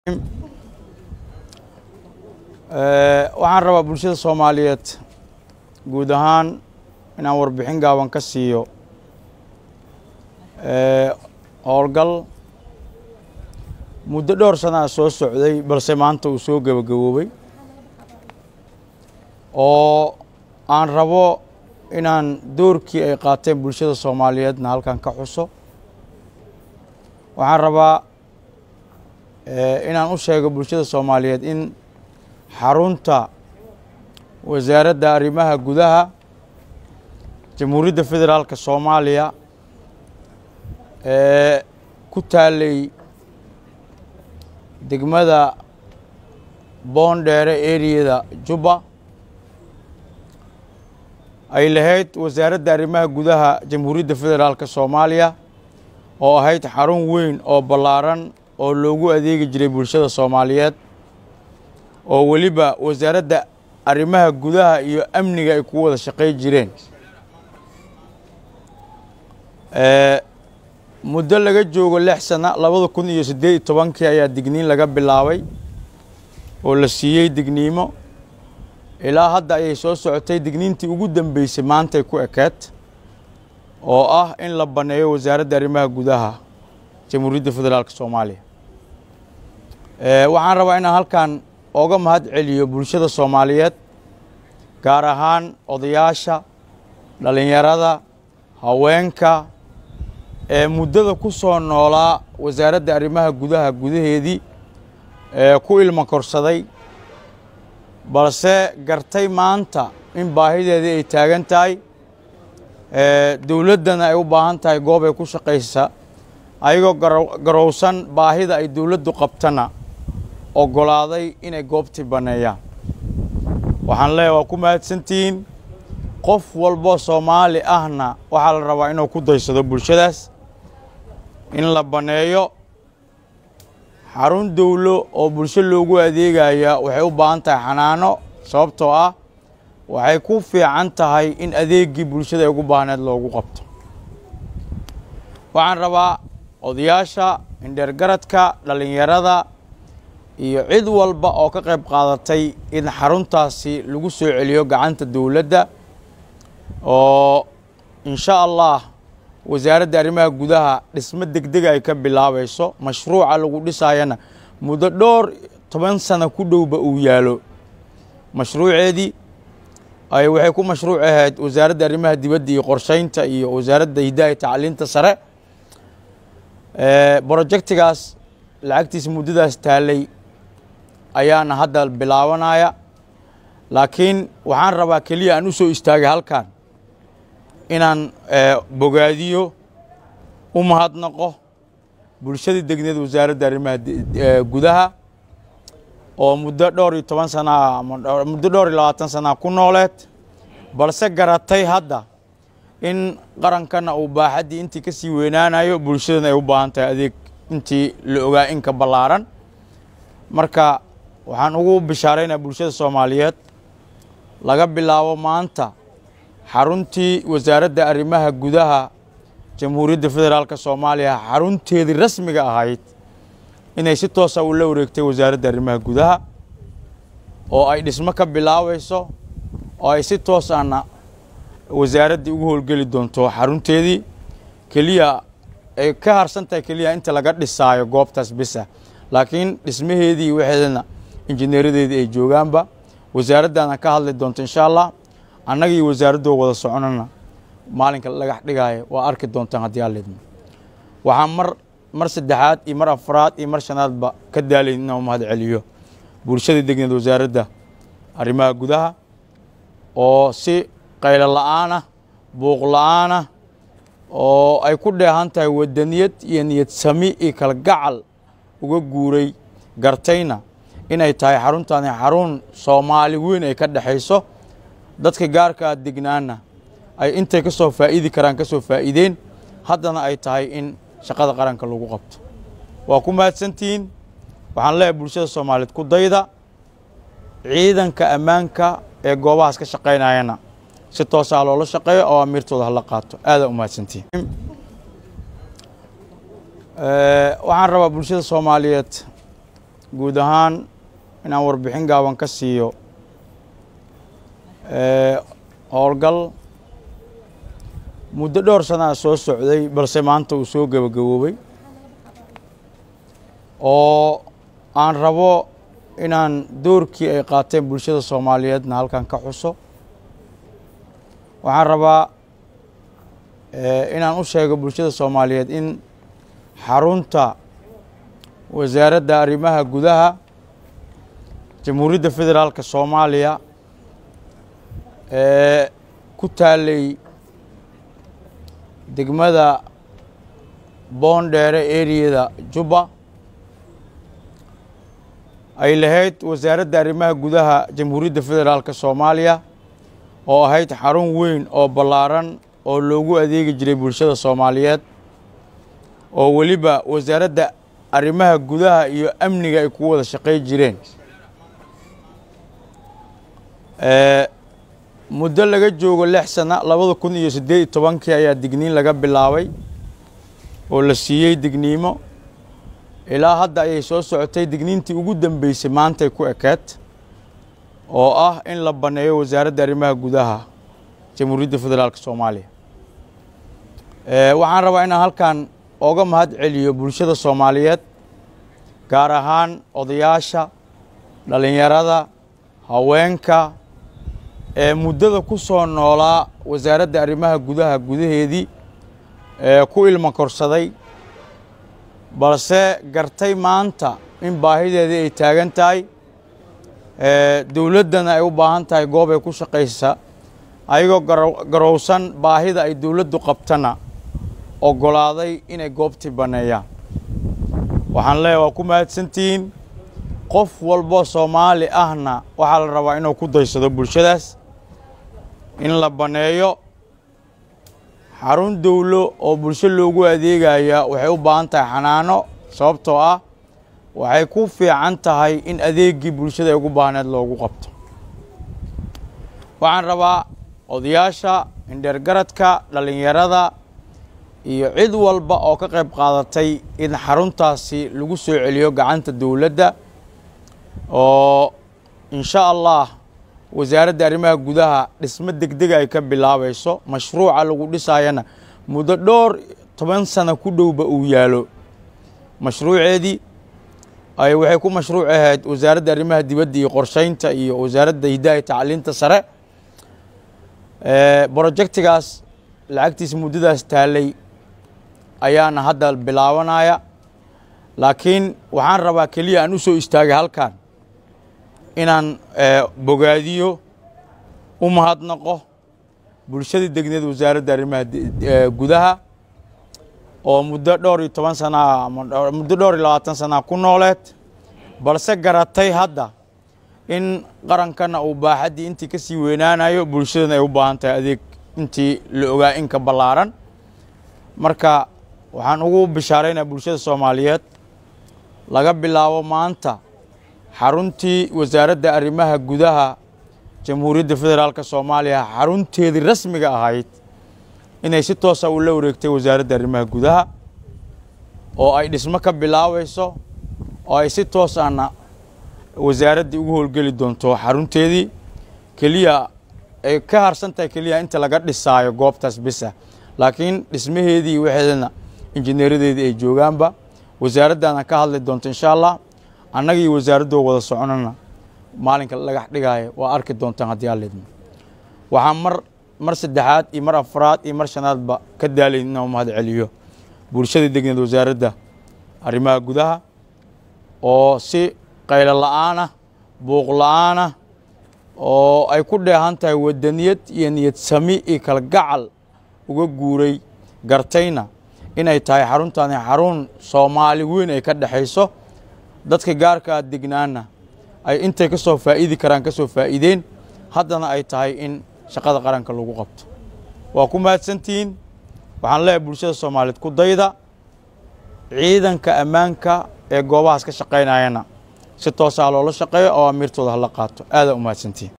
waxaan rabaa bulshada soomaaliyeed guud ahaan inaan warbixin gaaban ka siiyo howlgal muddo dhowr sanaa soo socday balse maanta uu soo gebagaboobay oo aan rabo inaan doorkii ay qaateen bulshada soomaaliyeedna halkan ka xuso waxaan rabaa inaan u sheego bulshada soomaaliyeed in xarunta wasaaradda arrimaha gudaha jamhuuriyadda federaalka soomaaliya ee ku taalay degmada boondheere eriyada jubba ay lahayd wasaaradda arrimaha gudaha jamhuuriyadda federaalka soomaaliya oo ahayd xarun weyn oo ballaaran oo loogu adeegi jiray bulshada soomaaliyeed oo weliba wasaaradda arrimaha gudaha iyo amniga ay ku wada shaqay jireen muddo laga joogo lix sana labada kun iyo siddeed iyo tobankii ayaa digniin laga bilaabay oo la siiyey digniimo ilaa hadda ayay soo socotay digniintii ugu dambeysay maantay ku ekeed oo ah in la banneeyo wasaaradda arrimaha gudaha jamhuuriyadda federaalka soomaaliya waxaan rabaa inaan halkan oga mahad celiyo bulshada soomaaliyeed gaar ahaan odayaasha dhallinyarada haweenka ee muddada ku soo noolaa wasaaradda arrimaha gudaha gudaheedii ee ku ilmo korsaday balse gartay maanta in baahideedii ay taagan tahay dowladdana ay u baahan tahay goob ay ku shaqaysa ayagoo garowsan baahida ay dowladdu qabtana oggolaaday inay goobtii banneeyaan waxaan leeyahay waa ku mahadsantihiin qof walboo soomaali ahna waxaa la rabaa inuu ku daysado bulshadaas in la banneeyo xarun dowlo oo bulsho loogu adeegaya waxay u baahan tahay xanaano sababtoo ah waxay ku fiican tahay in adeeggii bulshada ay ugu baahneed loogu qabto waxaan rabaa odayaasha indheergaradka dhallinyarada iyo cid walba oo ka qayb qaadatay in xaruntaasi lagu soo celiyo gacanta dowladda oo insha allah wasaaradda arrimaha gudaha dhismo degdega ay ka bilaabayso mashruuca lagu dhisaayana muddo dhowr toban sano ku dhowba uu yaalo mashruuceedii ay waxay ku mashruuc ahayd wasaaradda arrimaha dibadda iyo qorsheynta iyo wasaaradda hidaha tacliinta sare brojectigaas lacagtiisa muddadaas taalay ayaana hadda bilaabanaya laakiin waxaan rabaa keliya aan u soo istaagay halkan inaan bogaadiyo u mahadnaqo bulshadii degneed wasaaradda arrimaha gudaha oo muddo dhowr iyo toban sanaa muddo dhowr iyo labaatan sanaa ku nooleed balse garatay hadda in qarankana uu baaxaddii intii ka sii weynaanayo bulshadana ay u baahan tahay adeeg intii la ogaa inka ballaaran marka waxaan ugu bishaaraynaa bulshada soomaaliyeed laga bilaabo maanta xaruntii wasaaradda arrimaha gudaha jamhuuriyadda federaalka soomaaliya xarunteedii rasmiga ahayd inay si toosa ula wareegtay wasaaradda arrimaha gudaha oo ay dhismo ka bilaabayso oo ay si toosana wasaaraddii ugu howlgeli doonto xarunteedii keliya ay ka harsan tahay keliya inta laga dhisaayo goobtaas bisa laakiin dhismaheedii waxeedana injineeradeedii ay joogaanba wasaaraddaana ka hadli doonto insha allah annaga iyo wasaaraddoo wada soconana maalinka lagax dhigaayo waa arki doontaan haddii alidmo waxaan mar mar saddexaad iyo mar afraad iyo mar shanaadba ka daalayn inaan u mahad celiyo bulshadii degneed wasaaradda arrimaha gudaha oo si qaylo la-aanah buuq la-aanah oo ay ku dheehan tahay wadaniyad iyo niyad sami iyo kalgacal uga guuray gartayna inay tahay xaruntaani xarun soomaali weyn ay ka dhexayso dadka gaarkaa degnaana ay intay ka soo faa'iidi karaan ka soo faa'iideen haddana ay tahay in shaqada qaranka lagu qabto waa ku mahadsantihiin waxaan leeyahay bulshada soomaaliyeed ku dayda ciidanka ammaanka ee goobahaas ka shaqaynayana si toosaa loola shaqeeyo oo amiirtooda hala qaato aadaa u mahadsantihiin waxaan rabaa bulshada soomaaliyeed guud ahaan inaan warbixin gaaban ka siiyo howlgal muddo dhowr sanaa soo socday balse maanta uu soo gebagaboobay oo aan rabo inaan doorkii ay qaateen bulshada soomaaliyeedna halkan ka xuso waxaan rabaa inaan u sheego bulshada soomaaliyeed in xarunta wasaaradda arrimaha gudaha jamhuuriyadda federaalka soomaaliya ee ku taalay degmada boondheere eriyada jubba ay lahayd wasaaradda arrimaha gudaha jamhuuriyadda federaalka soomaaliya oo ahayd xarun weyn oo ballaaran oo loogu adeegi jiray bulshada soomaaliyeed oo weliba wasaaradda arrimaha gudaha iyo amniga ay ku wada shaqay jireen muddo laga joogo lix sana labada kun iyo siddeed iyo tobankii ayaa digniin laga bilaabay oo la siiyey digniimo ilaa hadda ayay soo socotay digniintii ugu dambeysay maantay ku ekeed oo ah in la banneeyo wasaaradda arrimaha gudaha jamhuuriyadda federaalka soomaaliya waxaan rabaa inaan halkan ooga mahad celiyo bulshada soomaaliyeed gaar ahaan odayaasha dhallinyarada haweenka ee muddada ku soo noolaa wasaaradda arrimaha gudaha gudaheedii ee ku ilmo korsaday balse gartay maanta in baahideedii ay taagan tahay dowladdana ay u baahan tahay goob ay ku shaqaysa ayagoo garowsan baahida ay dowladdu qabtana oggolaaday inay goobtii banneeyaan waxaan leeyahay waa ku mahadsantihiin qof walboo soomaali ahna waxaa la rabaa inuu ku daysado bulshadaas in la banneeyo xarun dowlo oo bulsho loogu adeegaya waxay u baahan tahay xanaano sababtoo ah waxay ku fiican tahay in adeeggii bulshada ay ugu baahneed loogu qabto waxaan rabaa odayaasha indheergaradka dhallinyarada iyo cid walba oo ka qayb qaadatay in xaruntaasi lagu soo celiyo gacanta dowladda oo insha allah wasaaradda arrimaha gudaha dhismo degdega ay ka bilaabayso mashruuca lagu dhisaayana muddo dhowr toban sano ku dhowba uu yaalo mashruuceedii ay waxay ku mashruuc ahayd wasaaradda arrimaha dibadda iyo qorsheynta iyo wasaaradda hiddaha iyo tacliinta sare brojectigaas lacagtiisa muddadaas taalay ayaana hadda bilaabanaya laakiin waxaan rabaa keliya aan u soo istaagay halkan inaan bogaadiyo u mahadnaqo bulshadii degneed wasaaradda arrimaha gudaha oo muddo dhowr iyo toban sanaa muddo dhowr iyo labaatan sanaa ku nooleed balse garatay hadda in qarankana uu baaxaddii intii ka sii weynaanayo bulshadana ay u baahan tahay adeeg intii la ogaa inka ballaaran marka waxaan ugu bishaaraynaa bulshada soomaaliyeed laga bilaabo maanta xaruntii wasaaradda arrimaha gudaha jamhuuriyadda federaalka soomaaliya xarunteedii rasmiga ahayd inay si toosa ula wareegtay wasaaradda arrimaha gudaha oo ay dhismo ka bilaabayso oo ay si toos ahna wasaaraddii ugu howlgeli doonto xarunteedii keliya ay ka harsan tahay keliya inta laga dhisaayo goobtaas bisa laakiin dhismaheedii waxeedana injineeradeedii ay joogaanba wasaaraddaana ka hadli doonto insha allah annagii wasaaraddoo wada soconana maalinka dhagax dhigaayo waa arki doontaan haddii alleedmo waxaan mar mar saddexaad iyo mar afraad iyo mar shanaadba ka daalayn inaan mahad celiyo bulshada degneed wasaaradda arrimaha gudaha oo si qaylo la'aanah buuq la'aanah oo ay ku dheehan tahay wadaniyad iyo niyad sami iyo kalgacal uga guuray gartayna inay tahay xaruntaani xarun soomaali weyn ay ka dhexayso dadka gaarkaa degnaana ay intay ka soo faa'iidi karaan ka soo faa'iideen haddana ay tahay in shaqada qaranka lagu qabto waa ku mahadsantihiin waxaan leeyahay bulshada soomaaliyeed ku dayda ciidanka ammaanka ee goobahaas ka shaqaynayana si toosaa loola shaqeeyo oo amiirtooda hala qaato aadaa u mahadsantihiin